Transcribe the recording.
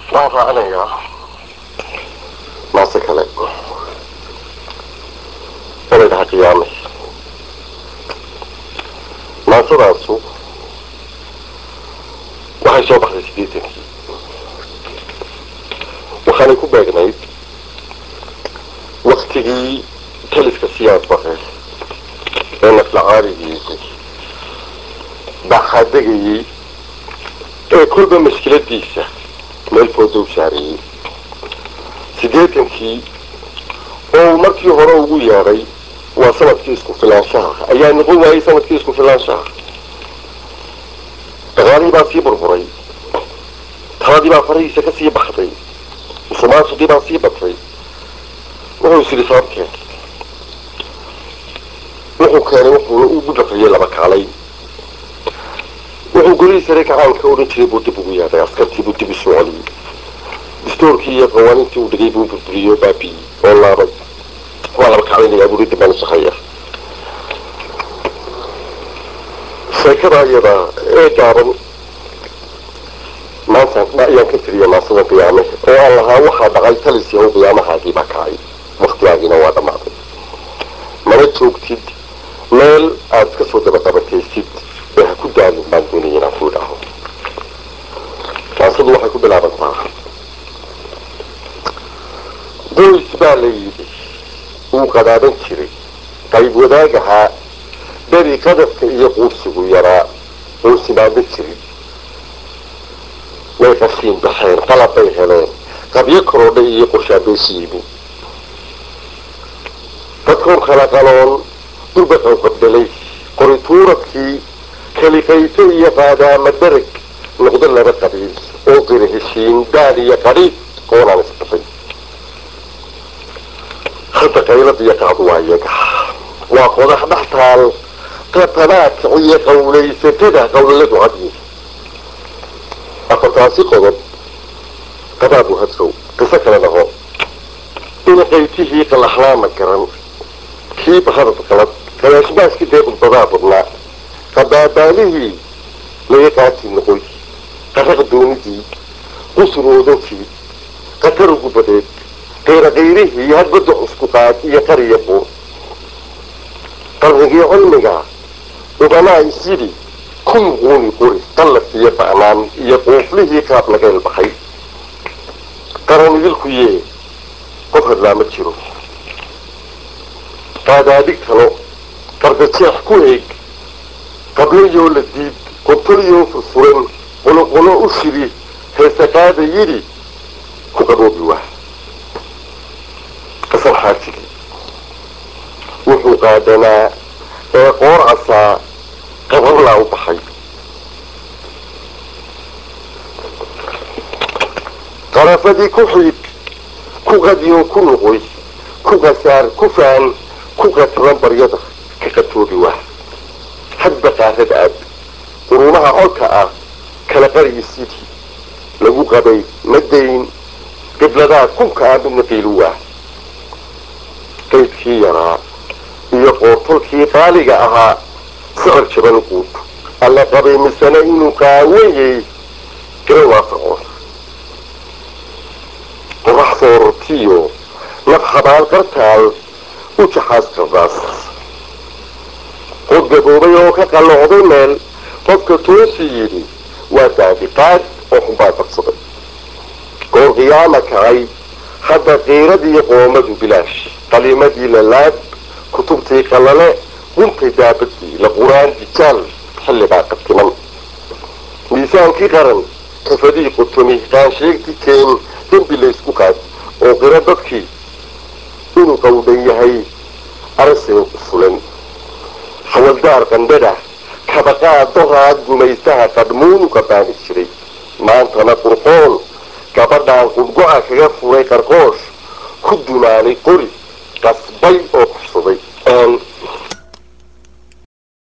waan raacinayaa maase kale olay dhaha qiyaame maasadaasu waxay soo baxday siddeetankii waxaanay ku beegnayd waktigii taliska siyaad bare ee naflacaarigiisii baxaadegayey ee kolba mashkiladiisa meel foodow saarayey siddeetankii oo markii hore ugu yeedhay waa sanadkii isku filaanshaha ayaa noqon waayey sanadkii isku filaanshaha dagaalihii baa sii burburay taladii baa farahiisa ka sii baxday musumaasuqii baa sii batay wuxuu is yidhi sababkeen wuxuu keenay wuxuuna ugu dhafriyey laba kaalay wuxuu golihii sare gacaanka odhan jiray buu dib ugu yeedhay askartii buu dib isu celiyey dastoorkii iyo qawaanintii uu dhigay buu burburiyo baabiyi oo laabay waa laba kaclaynayaa buuri dib baan usahaya sheekada iyada ee gaaban maanta ayaan ka tiriya maasada qiyaame oo aan lahaa waxaa dhacay talis yahow qiyaamahaagii baa kacay waktigaagiina waa dhammaaday mana joogtid meel aad iska soo dabaqabataysid ee ha ku daalin baan doonaya inaan ku idhaaho maasadu waxay ku bilaabantaa qoys baa la yidhi uu qadaaban jiray qayb wadaagahaa beri qadafka iyo quursigu yaraa oo simaamo jirin way qashiin baxeen qalab bay heleen qabyo korodhay iyo qoshaabeeshi yimi dadkoon kala qaloon durbaqow qabdhalay qorituuradkii kaliqayto iyo qaadaama darag noqdo laba qabiil oo qira heshiin daal iyo qadhiid oonaan isbixin hadda qaylad iyo qaad waa iyaga waa qodax dhex taal qatanaadka iyo qawlaysatada qawlaladu cadyi afartaasi qodob qadaabu hadsow qiso kale dhaho in qaytihii qalaxlaama garan kii bahadad qalad qadaashbaaskii dee khudbadaa badnaa qadaabaalihii laga qaati noqoy qaraq doonidii qusur oodankii qatar ugu badeed qayra qayrihii hadbada cusku qaad iyo qariya buur qalqigii cilmiga ubanaa isyidhi kun quuni quri qallaf iyo ba'naan iyo quuflihii qaab laga ilbaxay qaran idilku yee qof hadlaa ma jiro qaadaadhig talo qardajeex ku eeg qablayoo la diid qobtolyoo furfuran qoloqolo u shiri heese qaada yidhi ku qaboobi waa qasar xaajigi wuxuu qaadanaa ee qoor casaa qabarlaa u baxay qarafadii ku xiid ku qadiyo ku noqoy ku qasaar ku faan ku qatran baryada ka qatoobi waa hadba qaarad aad quruumaha colka ah kala qariyi sidii lagu qabay madayn qibladaa kunka aan midna qiilu waa qaydkii yaraa iyo qoortolkii qaaliga ahaa sicir jaban quud alla qabay misana inuu qaawayay gara waafacoon qorax soorortiyo naf xabaal qartaal u jaxaas qardaas qod gaboobay oo ka qalloocday meel qofka toosi yidhi waa daabiqaad oo xunbaa badsaday goor qiyaama kacay hadda qiiradii qoomadu bilaash qaliimadii lalaab kutubtii qalale guntay daabadii la quraan dijaal xillibaa qabtiman miisaankii qaran xifadii qutumi qaansheegti keen dembi laysku qaad oo qiro dadkii inuu qawdhan yahay arasee u fulan hawaldaar qandhadha kabaqaa doraad gumaystaha qadhmuunu qabaani jiray maantana qurqoon gabadhaan qudgo-a kaga furay qarqoosh ku dumaanay qori qasbay oo kufsaday aan